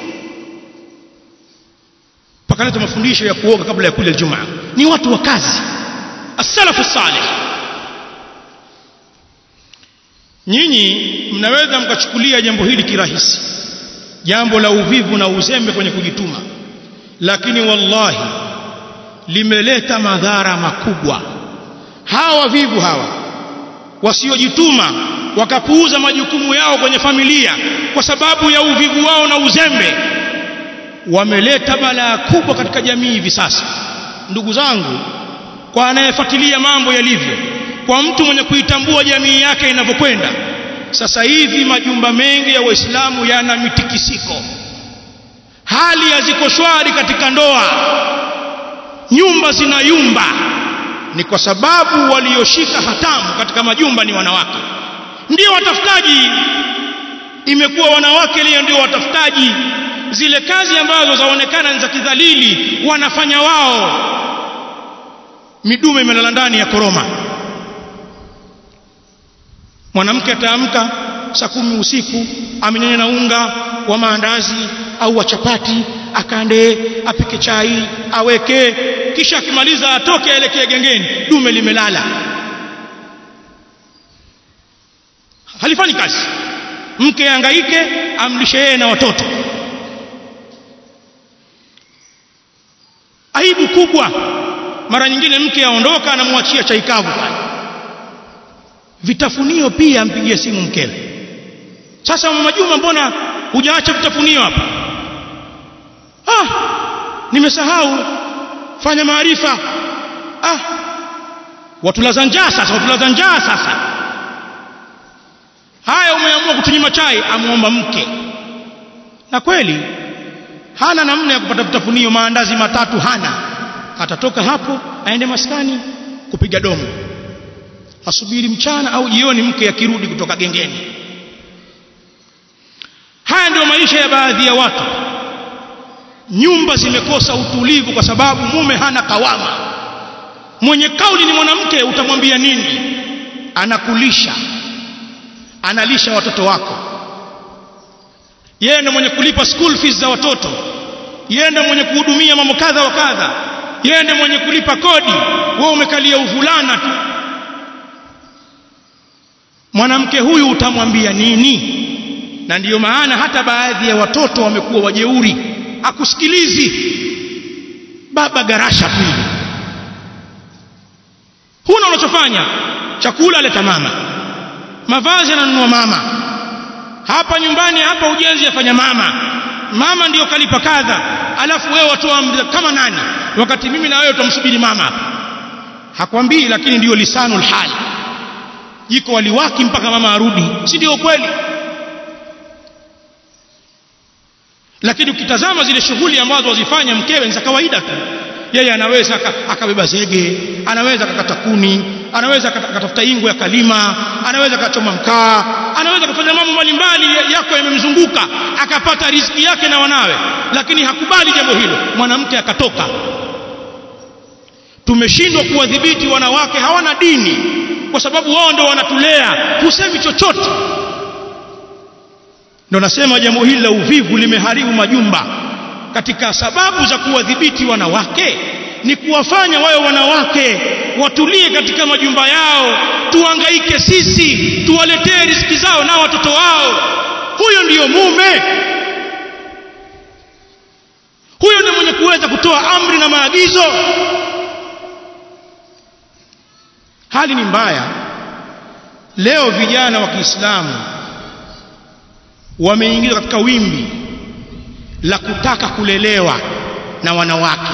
pakaleta mafundisho ya kuoga kabla ya kuja Ijumaa ni watu wa kazi as-salafu salih nyinyi mnaweza mkachukulia jambo hili kirahisi jambo la uvivu na uzembe kwenye kujituma lakini wallahi limeleta madhara makubwa hawa vivu hawa wasiojituma wakapuuza majukumu yao kwenye familia kwa sababu ya uvivu wao na uzembe wameleta balaa kubwa katika jamii hivi sasa ndugu zangu kwa anayefuatilia mambo yalivyo kwa mtu mwenye kuitambua jamii yake inavyokwenda sasa hivi majumba mengi ya waislamu yana mitikisiko hali haziko shwari katika ndoa nyumba zinayumba ni kwa sababu walioshika hatamu katika majumba ni wanawake ndio watafutaji imekuwa wanawake leo ndio watafutaji zile kazi ambazo zaonekana ni za kidhalili wanafanya wao midume imelala ndani ya koroma mwanamke ataamka saa kumi usiku amenyanya na unga wa maandazi au wa chapati akande apike chai aweke kisha akimaliza atoke aelekee gengeni dume limelala halifanyi kazi mke angaike amlishe yeye na watoto aibu kubwa mara nyingine mke aondoka anamwachia chai kavu pale vitafunio pia ampigie simu mkewe sasa mama Juma mbona hujaacha vitafunio hapa ah nimesahau fanya maarifa ah watulaza njaa sasa watulaza njaa sasa haya umeamua kutunyima chai amuomba mke na kweli hana namna ya kupata vitafunio maandazi matatu hana atatoka hapo aende maskani kupiga domo asubiri mchana au jioni mke akirudi kutoka gengeni haya ndio maisha ya baadhi ya watu nyumba zimekosa utulivu kwa sababu mume hana kawama mwenye kauli ni mwanamke utamwambia nini anakulisha analisha watoto wako yeye ndiye mwenye kulipa school fees za watoto yeye ndiye mwenye kuhudumia mambo kadha wa kadha yeye ndiye mwenye kulipa kodi wewe umekalia uvulana tu mwanamke huyu utamwambia nini na ndiyo maana hata baadhi ya watoto wamekuwa wajeuri akusikilizi baba garasha pili huna unachofanya chakula leta mama mavazi ananunua mama hapa nyumbani hapa ujenzi afanya mama mama ndiyo kalipa kadha alafu wewe watoa amri kama nani wakati mimi na wewe tutamsubiri mama hapa hakwambii lakini ndiyo lisanul hal jiko waliwaki mpaka mama arudi si ndio kweli lakini ukitazama zile shughuli ambazo wazifanya mkewe ni za kawaida tu yeye anaweza akabeba zege anaweza akakata kuni anaweza akatafuta ingo ya kalima anaweza akachoma mkaa anaweza kufanya mambo mbalimbali yako yamemzunguka akapata riziki yake na wanawe lakini hakubali jambo hilo mwanamke akatoka tumeshindwa kuwadhibiti wanawake hawana dini kwa sababu wao ndio wanatulea husemi chochote ndio nasema jambo hili la uvivu limeharibu majumba katika sababu za kuwadhibiti wanawake ni kuwafanya wawe wanawake watulie katika majumba yao tuangaike sisi tuwaletee riziki zao na watoto wao huyo ndiyo mume huyo ndiyo mwenye kuweza kutoa amri na maagizo hali ni mbaya leo vijana wa Kiislamu wameingizwa katika wimbi la kutaka kulelewa na wanawake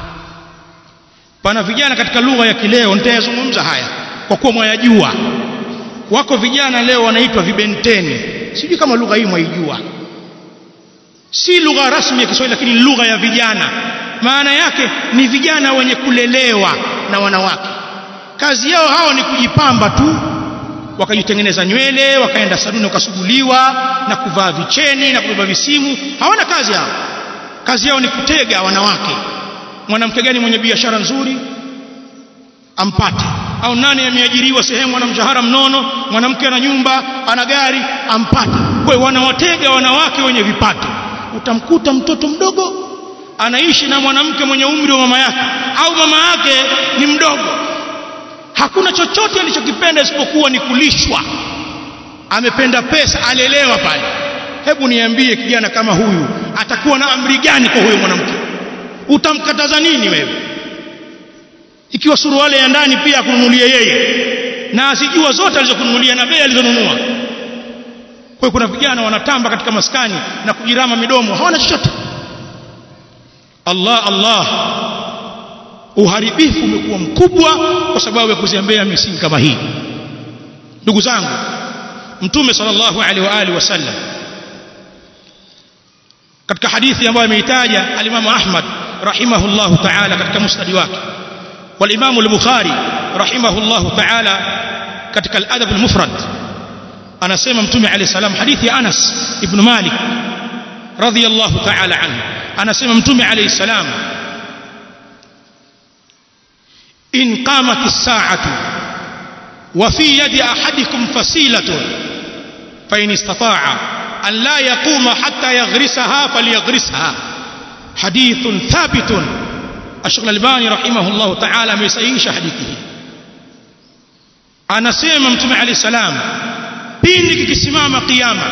pana vijana katika lugha ya kileo nitayazungumza haya kwa kuwa mwayajua wako vijana leo wanaitwa vibenteni sijui kama lugha hii mwaijua si lugha rasmi ya Kiswahili lakini lugha ya vijana maana yake ni vijana wenye kulelewa na wanawake kazi yao hao ni kujipamba tu wakajitengeneza nywele wakaenda saluni wakasuguliwa na kuvaa vicheni na kubeba visimu hawana kazi hao kazi yao ni kutega wanawake mwanamke gani mwenye biashara nzuri ampate au nani ameajiriwa sehemu ana mshahara mnono mwanamke ana nyumba ana gari ampate kwa hiyo wanawatega wanawake wenye vipato utamkuta mtoto mdogo anaishi na mwanamke mwenye umri wa mama yake au mama yake ni mdogo hakuna chochote alichokipenda isipokuwa ni kulishwa amependa pesa alelewa pale hebu niambie kijana kama huyu atakuwa na amri gani kwa huyo mwanamke utamkataza nini wewe ikiwa suruali ya ndani pia akununulie yeye na asijua zote alizokununulia na bei alizonunua kwa hiyo kuna vijana wanatamba katika maskani na kujirama midomo hawana chochote Allah Allah uharibifu umekuwa mkubwa kwa sababu ya kuzembea misingi kama hii ndugu zangu mtume sallallahu alaihi wa alihi wasallam katika hadithi ambayo ameitaja alimamu Ahmad rahimahullahu ta'ala katika musnad wake والامام البخاري رحمه الله تعالى katika al-adab al-mufrad anasema mtume alayhi salam hadithi ya Anas ibn Malik radiyallahu ta'ala anhu anasema mtume alayhi salam in qamat as-sa'atu wa fi yadi ahadikum fasilatun fa in istata'a an la yaquma hatta yaghrisaha falyaghrisha hadithun thabitun Ashq al-Albani rahimahullah ta'ala amesahihisha hadithi hii anasema mtume alayhi salam pindi kikisimama kiyama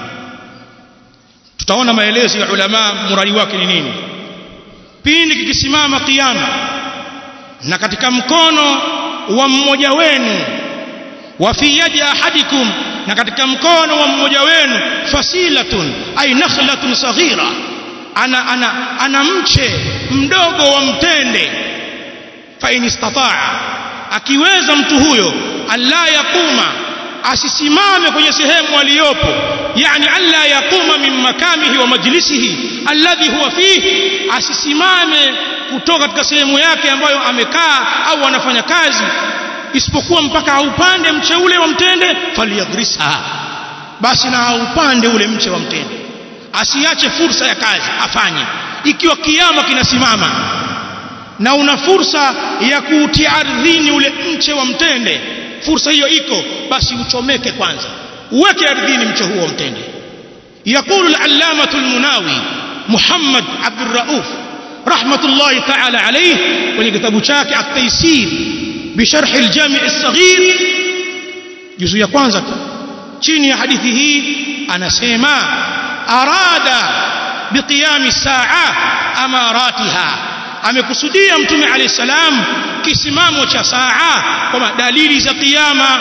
tutaona maelezo ya ulama muradi wake ni nini pindi kikisimama kiyama na katika mkono wa mmoja wenu wa fi yadi ahadikum na katika mkono wa mmoja wenu fasilatun ay nakhlatun saghira ana ana ana mche mdogo wa mtende fa in istataa akiweza mtu huyo alla yakuma asisimame kwenye sehemu aliyopo yani alla yakuma min makamihi wa majlisihi alladhi huwa fihi asisimame kutoka katika sehemu yake ambayo amekaa au anafanya kazi isipokuwa mpaka aupande mche ule wa mtende falyagrisa basi na aupande ule mche wa mtende asiache fursa ya kazi afanye ikiwa kiama kinasimama na una fursa ya kuutia ardhini ule mche wa mtende fursa hiyo iko basi uchomeke kwanza uweke ardhini mche huo wa mtende يقول العلامة المناوي محمد عبد الرؤوف رحمة الله تعالى عليه ولكتاب شاك التيسير بشرح الجامع الصغير جزء ya kwanza chini ya hadithi hii anasema arada biqiyami saa amaratiha amekusudia mtume alayhi salam kisimamo cha saa kwamba dalili za kiyama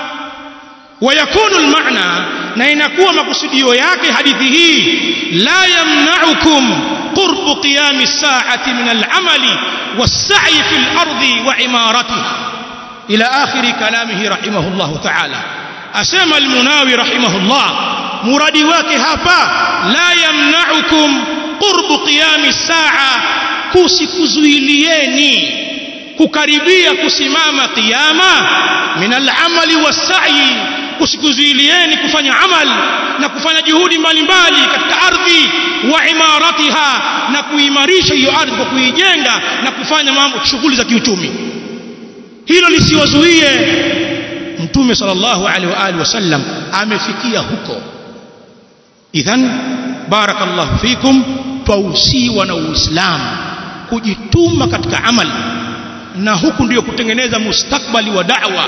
ويكون المعنى na inakuwa makusudio yake hadithi hii la yamna'ukum qurbu qiyami as-sa'ati min al-amali was-sa'i fi al-ardi wa imaratiha ila akhir kalamihi rahimahullah ta'ala asema al-munawi rahimahullah muradi wake hapa la yamna'ukum qurbu qiyami as-sa'a kusikuzuilieni kukaribia kusimama kiyama min al-amali was-sa'i kusikuzuilieni kufanya amal na kufanya juhudi mbalimbali katika ardhi wa imaratiha na kuimarisha hiyo ardhi kwa kuijenga na kufanya mambo shughuli za kiuchumi hilo lisiwazuie mtume sallallahu alaihi wa alihi wasallam amefikia huko idhan barakallahu fikum twausiwa na uislamu kujituma katika amali na huku ndiyo kutengeneza mustakbali wa da'wa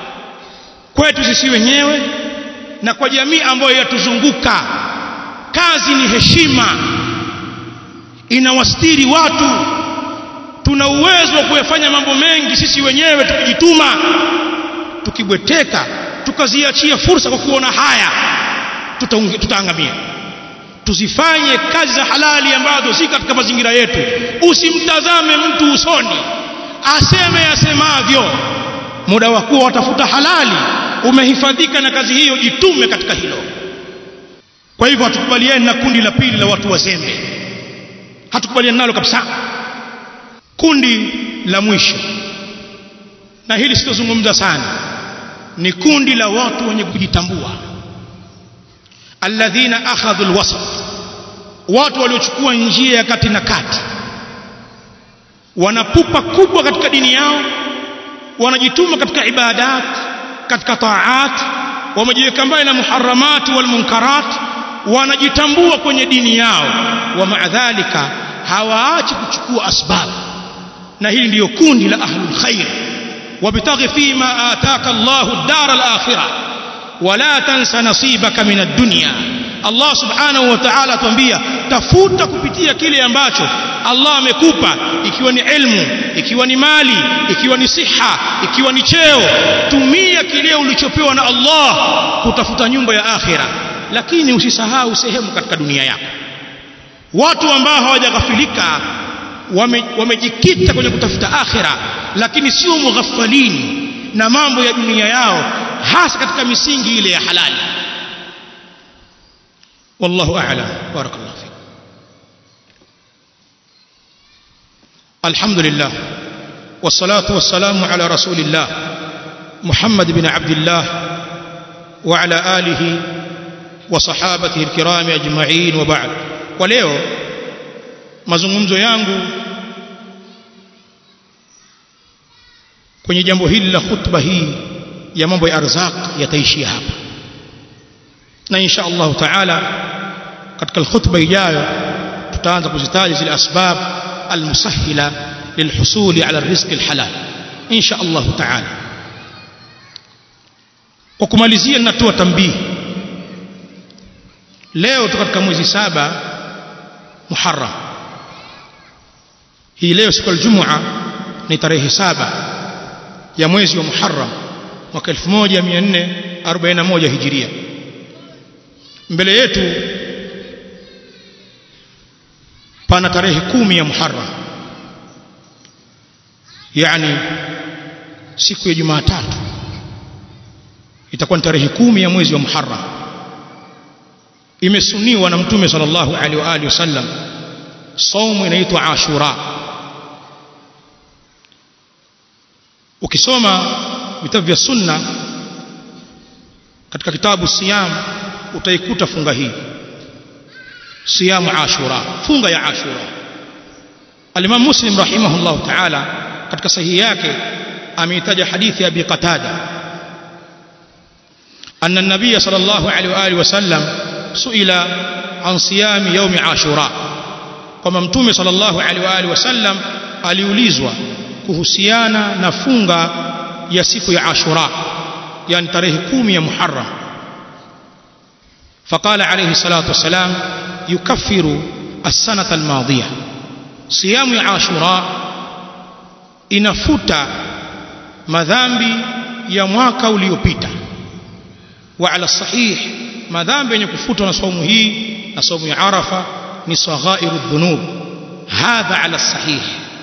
kwetu sisi wenyewe na kwa jamii ambayo yatuzunguka kazi ni heshima inawastiri watu tuna uwezo wa kuyafanya mambo mengi sisi wenyewe tukijituma tukibweteka tukaziachia fursa kwa kuona haya tutaangamia tuzifanye kazi za halali ambazo si katika mazingira yetu usimtazame mtu usoni aseme asemavyo muda wa kuwa watafuta halali umehifadhika na kazi hiyo jitume katika hilo kwa hivyo hatukubaliani na kundi la pili la watu wazembe hatukubaliani nalo kabisa kundi la mwisho na hili sitozungumza sana ni kundi la watu wenye kujitambua alladhina akhadhu alwasat watu waliochukua njia ya kati na kati wanapupa kubwa katika dini yao wanajituma katika ibadat katika taat wamejiweka mbali na muharramati wal munkarat wanajitambua kwenye dini yao wa maadhalika hawaachi kuchukua asbab na hili ndiyo kundi la ahlul khair wabtaghi fima ataka Allahu ad-dar al-akhirah wala tansa nasibaka min ad-dunya Allah subhanahu wa ta'ala atuambia tafuta kupitia kile ambacho Allah amekupa ikiwa ni ilmu ikiwa ni mali ikiwa ni siha ikiwa ni cheo tumia kile ulichopewa na Allah kutafuta nyumba ya akhira lakini usisahau sehemu katika dunia yako watu ambao hawajaghafilika wamejikita wame kwenye kutafuta akhira lakini sio mughafalini na mambo ya dunia yao hasa katika misingi ile ya halali wallahu a'lam barakallahu fik الحمد لله والصلاة والسلام على رسول الله محمد بن عبد الله وعلى آله وصحابته الكرام أجمعين وبعد ولeo mazungumzo yangu kwenye jambo hili la khutba hii ya mambo ya arzaq yataishia hapa na insha Allah taala katika khutba ijayo tutaanza kuzitaja zile asbab المسهلة للحصول على الرزق الحلال إن شاء الله تعالى وكمalizia natoa tambii leo tuko katika mwezi saba Muharram hii leo siku ya Ijumaa ni tarehe saba ya mwezi wa Muharram mwaka 1441 Hijiria mbele yetu pana tarehe kumi ya Muharram yani siku ya Jumatatu itakuwa ni tarehe kumi ya mwezi wa Muharram imesuniwa na Mtume sallallahu alaihi wa alihi wasallam saumu inaitwa Ashura ukisoma vitabu vya sunna katika kitabu siyam utaikuta funga hii siyamu ashura funga ya ashura al-imam muslim rahimahullah ta'ala katika sahihi yake ameitaja hadithi ya abi qatada anna an-nabiy sallallahu alayhi wa alihi wasallam suila an siyami yawmi ashura kama mtume sallallahu alayhi wa alihi wasallam aliulizwa kuhusiana na funga ya siku ya ashura yani tarehe kumi ya muharram فقال عليه الصلاة والسلام يكفر السنة الماضية صيام عاشوراء inafuta madhambi ya mwaka uliopita wa ala sahih madhambi yenye kufutwa na saumu hii na saumu ya arafa ni saghairu dhunub hadha ala sahih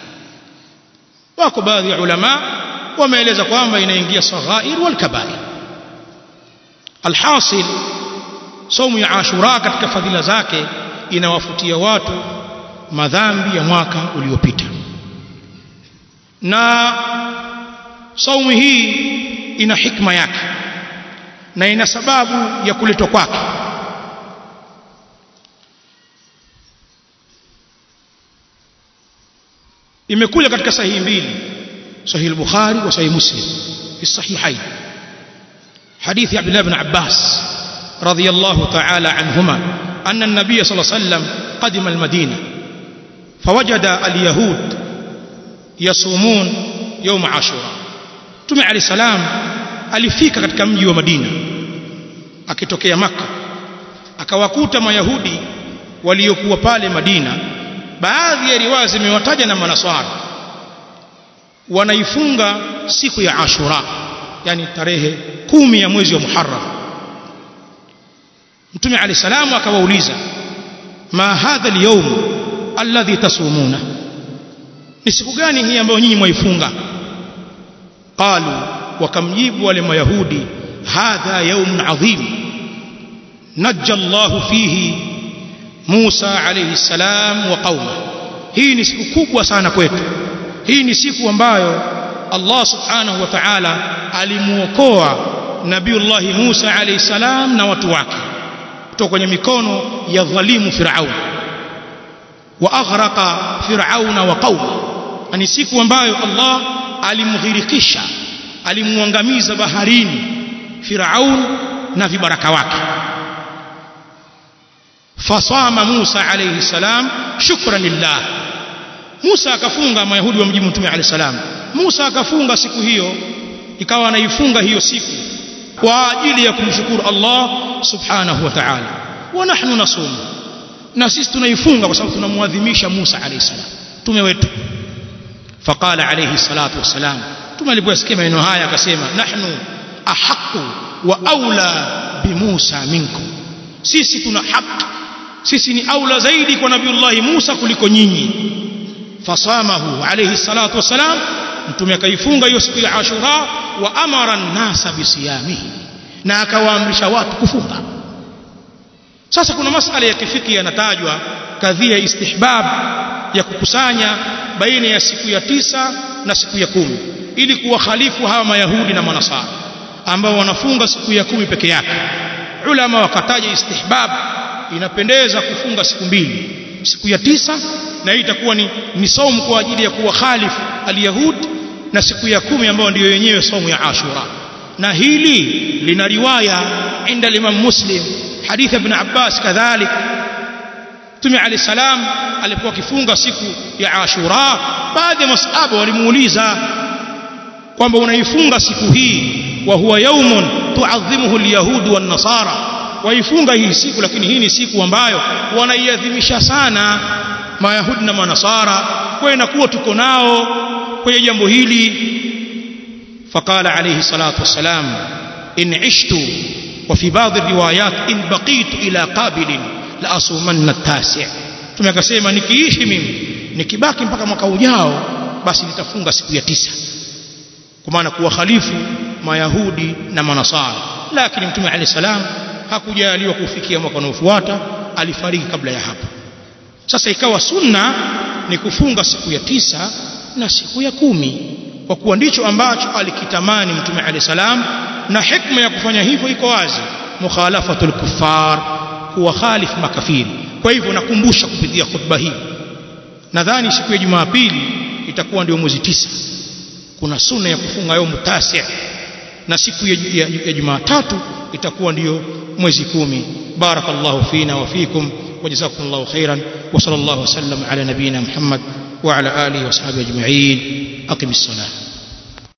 wako baadhi ya ulama wameeleza kwamba inaingia saghair wal kabair alhasil saumu ya ashura katika fadhila zake inawafutia watu madhambi ya mwaka uliopita na saumu hii ina hikma yake na ina sababu ya kuletwa kwake imekuja katika sahihi mbili sahihi al-bukhari wa sahihi muslim fi sahihain hadithi abdullah ibn abbas radiyallahu ta'ala anhuma anna an-nabiy sallallahu alayhi wasallam qadima al-madina fawajada al-yahud yasumun يوم ashura Mtume Ali salam alifika katika mji wa Madina akitokea maka akawakuta mayahudi waliokuwa pale Madina baadhi ya riwaya zimewataja na manaswara wanaifunga siku ya Ashura yani tarehe kumi ya mwezi wa Muharram Mtume Ali salam akawauliza ma hadha al-yawm alladhi tasumuna ni siku gani hii ambayo nyinyi mwaifunga qalu wakamjibu wale mayahudi hadha yawmun adhim najja Allah fihi Musa alayhi salam wa qauma hii ni siku kubwa sana kwetu hii ni siku ambayo Allah subhanahu wa ta'ala alimuokoa Nabiullah Musa alayhi salam na watu wake kutoka kwenye mikono ya dhalimu Firaun wa aghraqa Firauna wa qauma ni siku ambayo Allah alimghirikisha alimuangamiza baharini Firaun na vibaraka wake fasama Musa alayhi salam shukran lillah Musa akafunga mayahudi wa mji mtume alayhi salam Musa akafunga siku hiyo ikawa anaifunga hiyo siku kwa ajili ya kumshukuru Allah subhanahu wa ta'ala wa nahnu nasum na sisi tunaifunga kwa sababu tunamuadhimisha Musa alayhi salam tume wetu faqala alayhi salatu wassalam tume aliposikia maneno haya akasema nahnu ahqqu wa aula bi Musa minkum sisi tuna haki sisi ni aula zaidi kwa nabiullah Musa kuliko nyinyi fasamahu alayhi salatu wassalam mtume akaifunga hiyo siku ya Ashura wa amara an-nasa bisiyamihi na akawaamrisha watu kufunga sasa kuna masala ya kifiki yanatajwa kadhia istihbab ya kukusanya baina ya siku ya tisa na siku ya kumi ili kuwakhalifu hawa mayahudi na manasara ambao wanafunga siku ya kumi peke yake ulama wakataja istihbab inapendeza kufunga siku mbili siku ya tisa na hii itakuwa ni, ni somu kwa ajili ya kuwakhalifu alyahud na siku ya kumi ambayo ndiyo yenyewe somu ya ashura na hili lina riwaya inda imam muslim hadith ibn abbas kadhalik Mtume Ali salam alipokuwa akifunga siku ya Ashura baadhi ya masahaba walimuuliza kwamba unaifunga siku hii wa huwa yaumun tuadhimuhu alyahud wan nasara waifunga hii siku lakini hii ni siku ambayo wanaiadhimisha sana mayahudi na manasara kwa inakuwa tuko nao kwenye jambo hili faqala alayhi salatu wassalam in ishtu wa fi baadhi riwayat in baqitu ila qabilin la asumanna tasi tumekasema nikiishi mimi nikibaki mpaka mwaka ujao basi nitafunga siku ya tisa kwa maana kuwakhalifu mayahudi na manasara lakini mtume alayhi salam hakujaliwa kufikia mwaka unaofuata alifariki kabla ya hapo sasa ikawa sunna ni kufunga siku ya tisa na siku ya kumi kwa kuwa ndicho ambacho alikitamani mtume alayhi salam na hikma ya kufanya hivyo iko wazi mukhalafatul kuffar kuwakhalif makafiri kwa hivyo nakumbusha kupitia khutba hii nadhani siku ya Jumapili itakuwa ndio mwezi tisa kuna sunna ya kufunga yaumu tasi na siku ya, ya, ya Jumatatu itakuwa ndiyo mwezi kumi barakallahu fina wa fikum وجزاكم الله خيرا وصلى الله وسلم على نبينا محمد وعلى آله وصحبه أجمعين أقم الصلاة